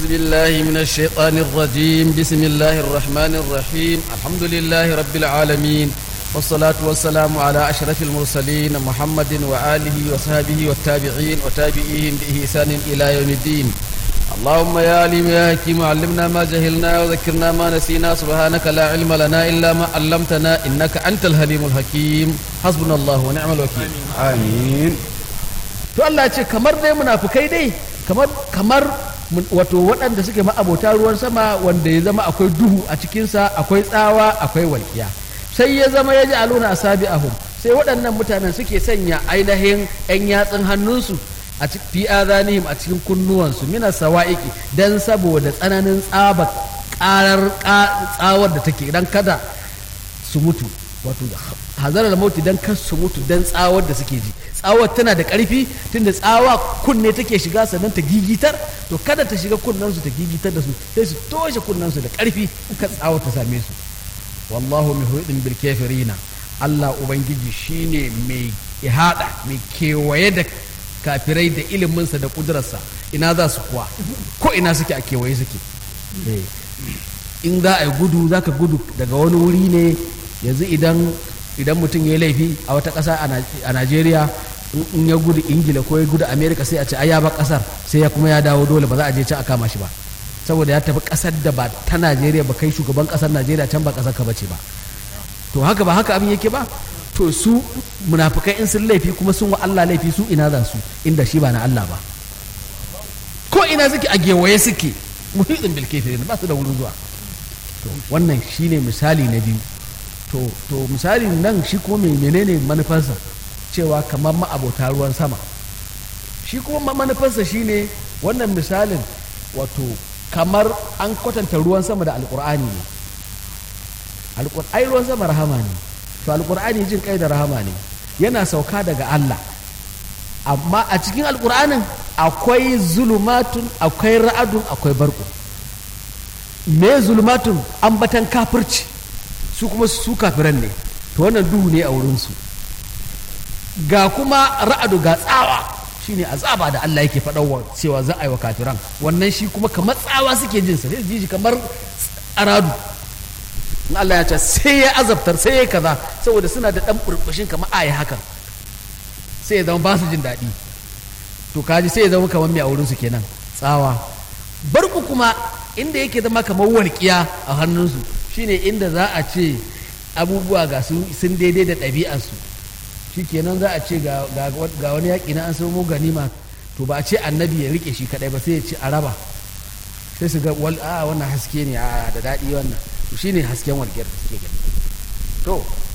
بالله من الشيطان الرجيم بسم الله الرحمن الرحيم الحمد لله رب العالمين والصلاة والسلام على أشرف المرسلين محمد وآله وصحبه والتابعين وتابعيهم بإحسان إلى يوم الدين اللهم يا عليم يا حكيم علمنا ما جهلنا وذكرنا ما نسينا سبحانك لا علم لنا إلا ما علمتنا إنك أنت الحليم الحكيم حسبنا الله ونعم الوكيل amin to Allah ce kamar dai munafukai dai kamar kamar mun- wato waɗanda suke ma'abota ruwan sama wanda ya zama akwai duhu a cikinsa akwai tsawa akwai walƙiya sai ya zama ya ji aluna asabi ahum sai waɗannan mutanen suke sanya ainihin 'yan yatsun hannunsu a ci- fi azanihim a cikin kunnuwansu mina sawa'iki dan saboda tsananin tsaba ƙarar ƙa- tsawar da take dan kada su mutu wato hazarar mauti dan kar su mutu dan tsawar da suke ji tsawar tana da ƙarfi tunda tsawa kunne take shiga sannan ta gigitar to kada ta shiga kunnensu ta gigitar da su sai su toshe kunnensu da ƙarfi kan tsawar ta same su wallahu muhitin bil kafirina Allah ubangiji shine mai ihada mai kewaye da kafirai da iliminsa da kudurarsa ina za su kuwa ko ina suke a kewaye suke Eh. in za a yi gudu za ka gudu daga wani wuri ne yanzu idan idan mutum ya yi laifi a wata ƙasa a Naj- a najeriya in- in ya gudu ingila ko ya gudu amerika sai a ce ai ya ba ƙasar sai ya kuma ya dawo dole ba za a je can a kama shi ba saboda ya tafi ƙasar da ba ta najeriya ba kai shugaban ƙasar najeriya can ba ƙasar ka bace ba to haka ba haka abin yake ba to su munafukai in sun laifi kuma sun wa allah laifi su ina za su inda shi ba na allah ba ko ina suke a gewaye suke muhitin bil kafirin ba su da wurin zuwa to wannan shine misali na biyu to to misali nan shi kuma mai menene manufarsa cewa kamar ma'abota ruwan sama shi kuma ma- manufarsa shine wannan misalin wato kamar an kwatanta ruwan sama da alkur'ani ne Alƙur- ai ruwan sama rahama ne to alkur'ani jin kai da rahama ne yana sauka daga Allah amma a cikin alkur'anin akwai zulumatun akwai ra'adun akwai barku me zulumatun ambatan kafirci su kuma su kafiran ne to wannan duhu ne a wurinsu ga kuma ra'adu ga tsawa shine azaba da Allah yake faɗawa cewa za a yi wa kafiran wannan shi kuma kamar tsawa suke jin sa sai su ji shi kamar aradu in Allah ya ce sai ya azabtar sai ya kaza saboda suna da ɗan burbushin kamar a yi hakan sai ya zama ba su jin daɗi to kaji sai ya zama kamar mai a wurinsu kenan tsawa barku kuma inda yake zama kamar walƙiya a hannunsu shine inda za a ce abubuwa ga su sun daidai da ɗabi'arsu shi kenan za a ce ga, ga, ga wani yaƙi na an samu ganima to ba a ce annabi ya rike shi kaɗai ba sai ya ce a raba sai su ga wal a wannan haske ne a da daɗi wannan to shine hasken walƙiyar da suke gani to